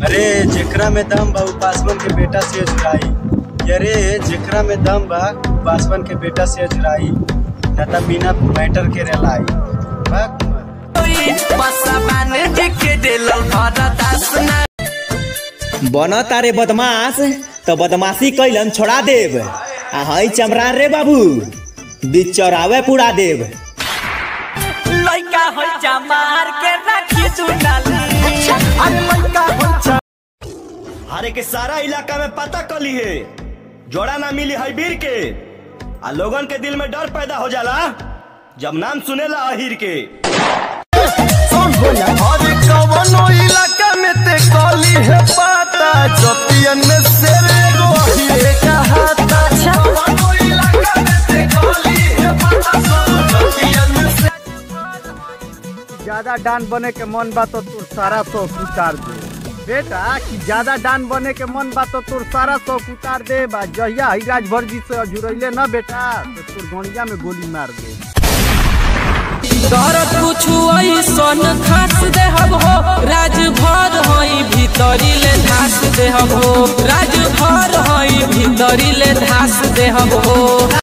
अरे जेकरा में दम बा उ पासवान के बेटा से अजुराई अरे जेकरा में दम बा उ पासवान के बेटा से अजुराई न त बिना मैटर के रेलाई बाक बन तारे बदमाश तो बदमाशी कैलन छोड़ा देव आ हई चमरान रे बाबू बीच चौरावे पुड़ा देव लइका हो चमार के राखी तू डाली हरे के सारा इलाका में पता कली है जोड़ा ना मिली है वीर के आ लोगन के दिल में डर पैदा हो जाला जब नाम सुनेला अहिर के अरे कवनो इलाका में ते कली है पाता जतियन में शेर एगो अहिरे कहाता कवनो इलाका में ते कली है पाता सब जतियन में शेर ज्यादा डान बने के मन बा तो तोर सारा शौक उतार दे बेटा कि ज्यादा डान बने के मन बा तो तोर सारा शौक उतार दे बा जहिया ही राजभर जी से अजुरैले न बेटा तो तोर गणिया में गोली मार दे दरद कुछु ऐसन खास देहब हो राजभर हई भीतरी ले धास देहब हो राजभर हई भीतरी ले धास देहब हो